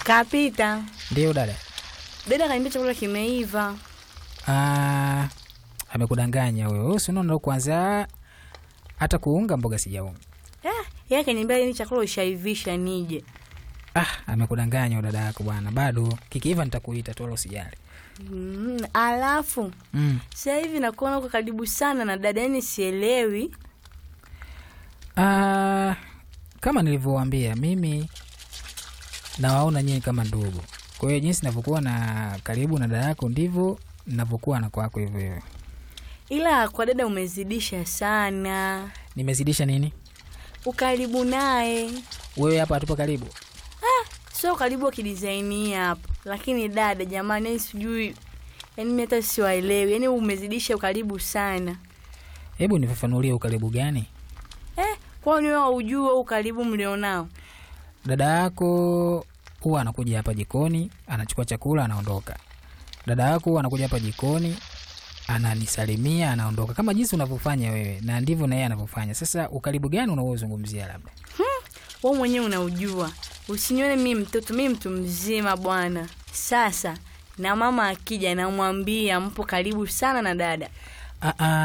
Kapita. Ndio dada. Dada kaniambia chakula kimeiva. Ah, amekudanganya wewe. Wewe si unaona ndo kwanza hata kuunga mboga sijaunga. Eh, yeye kaniambia ni chakula ushaivisha nije. Ah, amekudanganya dada yako bwana. Bado kikiiva nitakuita tu wala usijali. Mm, alafu Mm. sasa hivi nakuona uko karibu sana na dada, yani sielewi. Ah, kama nilivyowaambia mimi nawaona nyinyi kama ndugu. Kwa hiyo jinsi navyokuwa na karibu na dada yako ndivyo navyokuwa na kwako hivyo hivyo. Ila kwa dada umezidisha sana. Nimezidisha nini? Ukaribu naye. Wewe hapa hatupo karibu. Sio karibu wa kidizaini hapo. Lakini dada jamani, yani sijui yani mimi hata siwaelewi. Yani umezidisha ukaribu sana. Hebu nifafanulie ukaribu gani? Eh, kwa nini wewe ujue ukaribu mlionao? Dada yako huwa anakuja hapa jikoni, anachukua chakula, anaondoka. Dada yako huwa anakuja hapa jikoni, ananisalimia, anaondoka, kama jinsi unavyofanya wewe, na ndivyo na yeye anavyofanya. Sasa ukaribu gani unaozungumzia? Labda Wewe mwenyewe unaujua. Usinione mimi mtoto, mimi mtu mzima bwana. Sasa na mama akija namwambia mpo karibu sana na dada. Ah, ah,